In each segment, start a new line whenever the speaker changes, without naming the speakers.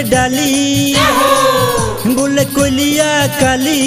डाली बोले कोलिया काली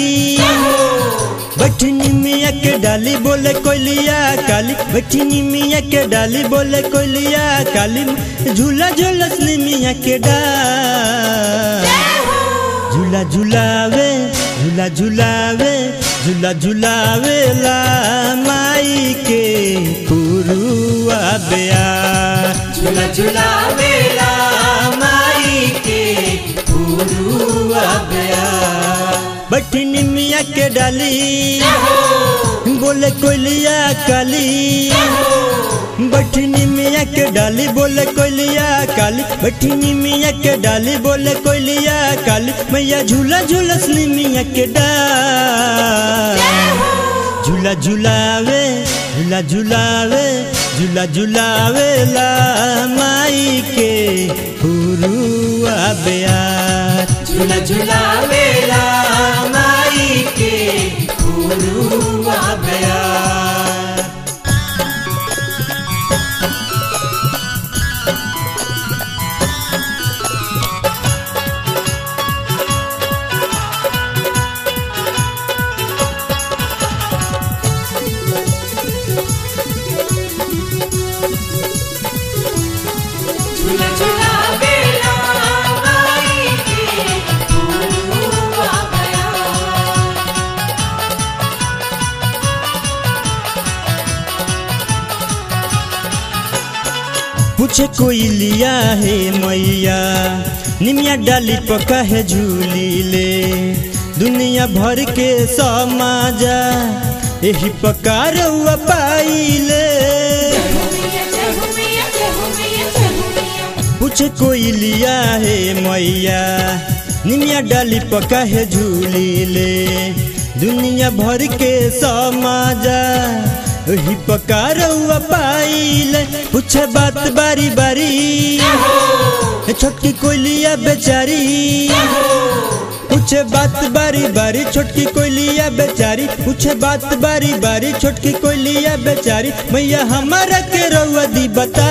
बैठनी मिया के डाली बोले कोलिया काली बैठनी मिया के डाली बोले कोलिया काली झूला झूलसनी मिया के डाल झूला झूलावे झूला झूलावे झूला झूलावे ला माई के पुरुआ बेया
झूला झूला बेला माई के पुरुआ गया
बैठनी मिया के डाली बोले कोलिया काली बैठनी मिया के डाली बोले कोलिया काली बैठनी मिया के डाली बोले कोलिया काली मैया झूला झूलसनी मिया के डाल झूला झूलावे झूला झूलावे झूला झूलावे ला माई के पुरुआ बेयार
झूला झूला बेला माई के पुरुआ गया झूला झूला बेला माई के पुरुआ गया
पूछे कोई लिया है मैया निमिया डाली पका है झूली ले दुनिया भर के समाजा यही पकार हुआ पाइले पूछे कोई लिया है मैया निमिया डाली पका है झूली ले दुनिया भर के समाजा वही पकार हुआ पाइले पूछे बात बारी बारी छोटकी कोयलिया बेचारी पूछे बात बारी बारी छोटकी कोयलिया बेचारी पूछे बात बारी बारी छोटकी कोयलिया बेचारी मैया हमारा के रउआ दी बता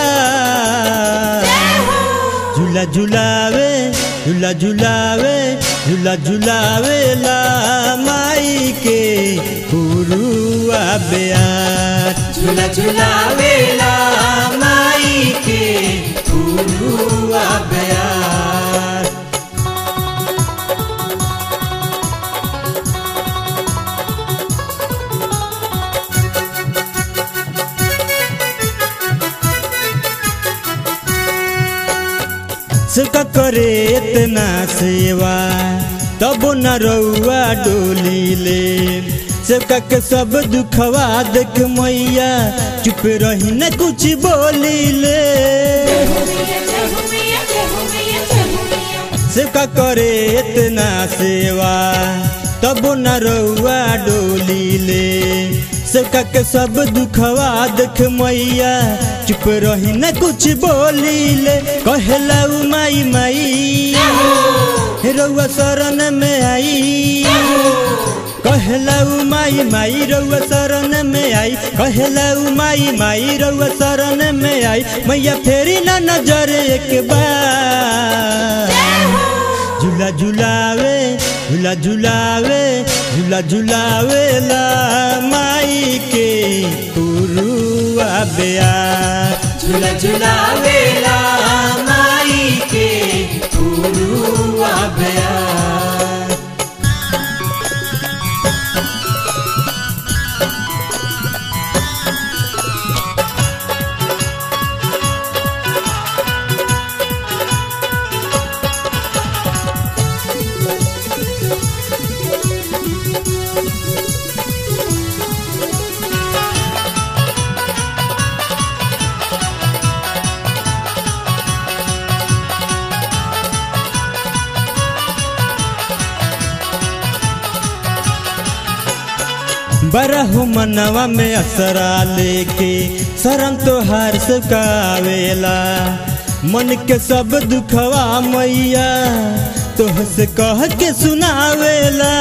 झूला झूलावे झूला झूलावे झूला झूलावे ला माई के पुरुआ बेयार
झूला झूला बेला माई के पुरुआ गया
सबका करे इतना सेवा तब न रउआ डोली ले सबका के सब दुखवा देख मैया चुप रही न कुछ बोली ले सबका करे इतना सेवा तब न रउआ डोली ले सबका के सब दुखवा देख मैया चुप रही न कुछ बोली ले कहला उ माई माई रउआ शरण में आई कहला उ माई माई रउआ शरण में आई कहला उ माई माई रउआ शरण में आई मैया फेरी ना नजर एक बार झूला झूलावे झूला झूलावे झूला झूलावे ला माई के पुरुआ बेयार
झूला झूला बेला माई के पुरुआ गया
बरहु मनवा में असरा लेके शरण तोहार से कावेला मन के सब दुखवा मैया तोह से कह के सुनावेला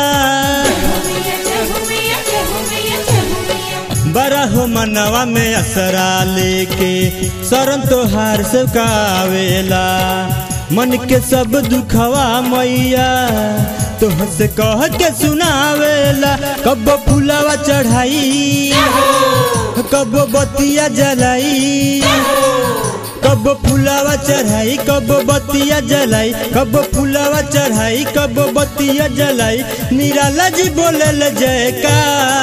बरहु मनवा में असरा लेके शरण तोहार से कावेला मन के सब दुखवा मैया तोह से कह के सुनावेला कब फुलवा चढ़ाई कब बतिया जलाई कब फुलावा चढ़ाई कब बतिया जलाई कब फुलावा चढ़ाई कब बतिया जलाई निराला जी बोलल जयका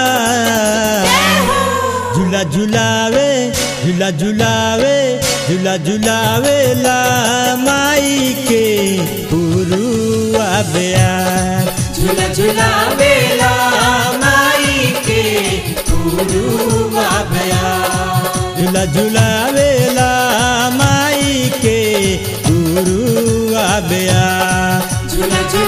झूला झुलावे झूला झुलावे झूला झुलावे ला माई के पुरुआ बेयार
झूला झूलावेला माई के पुरुआ बया
झूला झुलावे ला माई के पुरुआ बेयार
झूला झूला